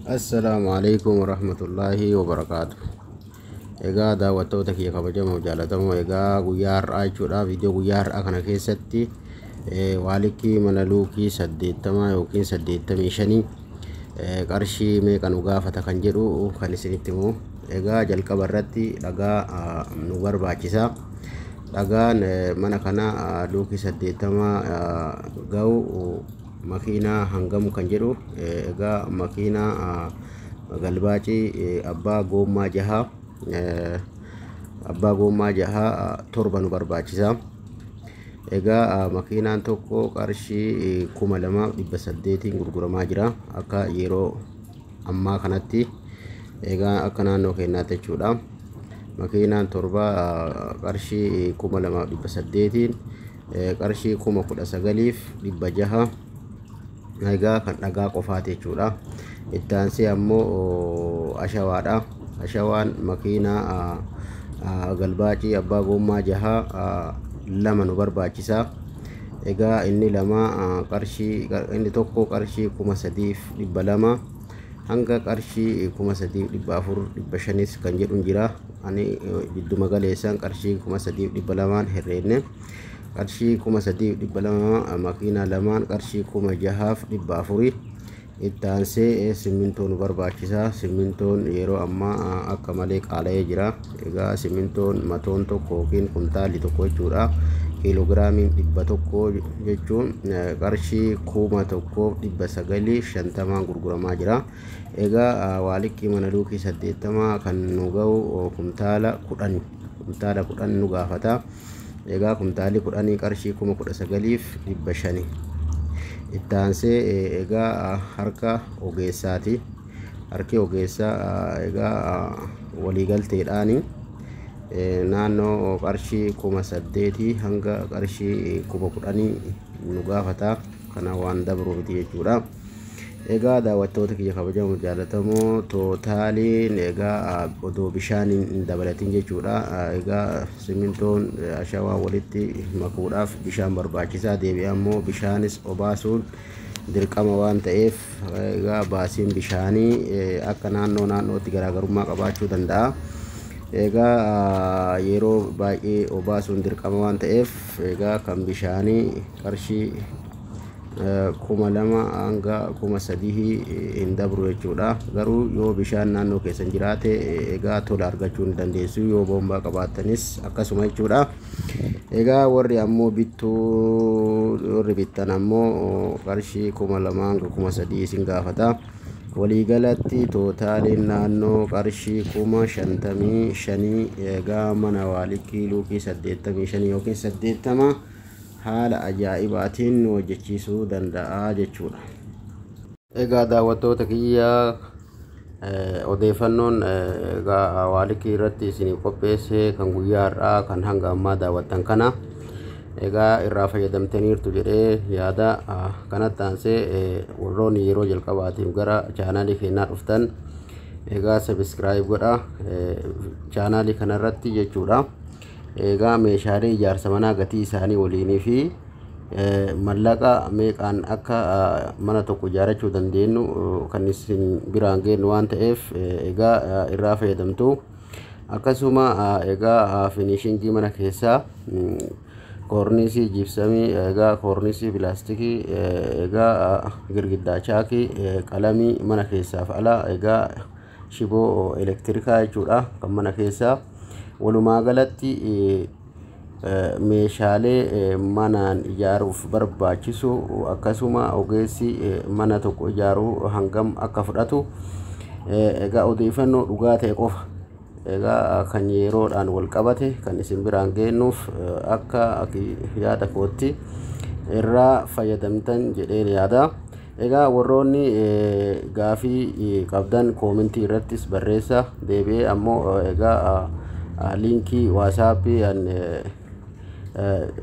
Assalaamu alaikum warahmatullaahi wabarakaatu. Egaa daawwattoota kiyya kabajamoo jaallatamoo egaa guyyaa har'aa jechuudha. Viidiyoo guyyaa har'aa kana keessatti waalikii mana luukii saddeettamaa yookiin saddeettamii shanii qarshii meeqa nu gaafata kan jedhu kan isinitti himu. Egaa jalqaba irratti dhagaa nu barbaachisa. Dhagaan mana kana luukii saddeettamaa ga'u makiinaa hangamu kan jedhu egaa makiinaa galbaacii abbaa goommaa jaha abbaa goommaa jaha torba nu barbaachisa. Egaa makiinaan tokko qarshii kuma lamaaf dhibba saddeetiin gurguramaa jira akka yeroo ammaa kanatti egaa akka naannoo keenyaatti jechuudha. Makiinaan torba qarshii kuma lamaaf dhibba saddeetiin qarshii kuma kudha sagaliif dhibba jaha egaa kan dhagaa qofaati jechuudha. Itti aansee ammoo ashawaadha. Ashawaan makiinaa galbaacii abbaa goommaa jaha lama nu barbaachisa. Egaa inni lama qarshii inni tokko qarshii kuma sadiif dhibba lama hanga qarshii kuma sadiif dhibba afur dhibba shanis kan jedhu jira. Ani gidduma galeessaan qarshii kuma sadiif dhibba lamaan herreenne. qarshii kuma sadiif dhibba lama makiinaa lamaan qarshii kuma jahaaf dhibba afuri itti aansee simmintoon nu barbaachisa simmintoon yeroo ammaa akka malee qaala'ee jira egaa simmintoon matoon tokko yookiin kuntaalli tokko jechuudha kiiloogiraamiin dhibba tokko jechuun qarshii kuma tokkoof dhibba sagalii shantamaan gurguramaa jira egaa waalikii mana luukii saddeettamaa kan nu ga'u kumtaala kudhan kumtaala kudhan nu gaafata. egaa kumtaalli kudhanii qarshii kuma kudha sagaliif dhibba shani itti aansee egaa harka ogeessaati harki ogeessaa egaa waliigalteedhaani naannoo qarshii kuma saddeetii hanga qarshii kuma kudhanii nu gaafata kana waan dabru miti jechuudha. Egaa daawwattoota kiyya kabajamoo jaallatamoo tootaaliin egaa odoo bishaaniin hin dabalatin jechuudha. Egaa simmintoon ashawaa walitti makuudhaaf bishaan barbaachisaa deebi'ee ammoo bishaanis obaasuun dirqama waan ta'eef egaa baasiin bishaanii akka naannoo naannootti garaagarummaa qabaachuu danda'a. Egaa yeroo baay'ee obaasuun dirqama waan ta'eef egaa kan bishaanii qarshii kuma lama hanga kuma sadii hin dabru jechuudha. Garuu yoo bishaan naannoo keessan jiraate egaa tola argachuu ni dandeessu yoo boombaa qabaattanis akkasuma jechuudha. Egaa warri ammoo bittuu warri bittan ammoo qarshii kuma lama hanga kuma sadii isin gaafata. Waliigalatti tootaaliin naannoo qarshii kuma shantamii shanii egaa mana waalikii luukii saddeettamii shanii yookiin saddeettama. haala ajaa'ibaatiin nu hojjechiisuu danda'a jechuudha. Egaa daawwattoota kiyya odeeffannoon egaa waalikii irratti isinii qopheesse kan guyyaa har'aa kan hanga ammaa daawwattan kana egaa irraa fayyadamtaniirtu jedhee yaada kanatti aansee warroonni yeroo jalqabaatiif gara chaanaalii keenyaa dhuftan egaa sabiskiraayib godha chaanaalii kanarratti jechuudha. egaa meeshaalee ijaarsa manaa gatii isaanii waliinii fi mallaqa meeqaan akka mana tokko ijaarachuu dandeenyu kan isin biraan geenyu waan ta'eef egaa irraa fayyadamtu akkasuma egaa finishiingii mana keessaa koornisii jibsamii egaa koornisii pilaastikii egaa girgiddaa chaakii qalamii mana keessaaf ala egaa shiboo elektirikaa jechuudha kan mana keessaa walumaa galatti meeshaalee manaan ijaaruuf barbaachisu akkasuma ogeessi mana tokko ijaaruu hangam akka fudhatu egaa odeeffannoo dhugaa ta'e qofa egaa kan yeroodhaan wal qabate kan isin biraan geennuuf akka yaada kootti irraa fayyadamtan jedheen yaada. Egaa warroonni gaafii qabdan koomentii irrattis barreessa deebi'ee ammoo egaa liinkii waasaappii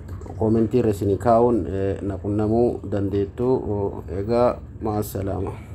koomentii irra isinii kaa'uun na qunnamuu dandeettu egaa maasalaama.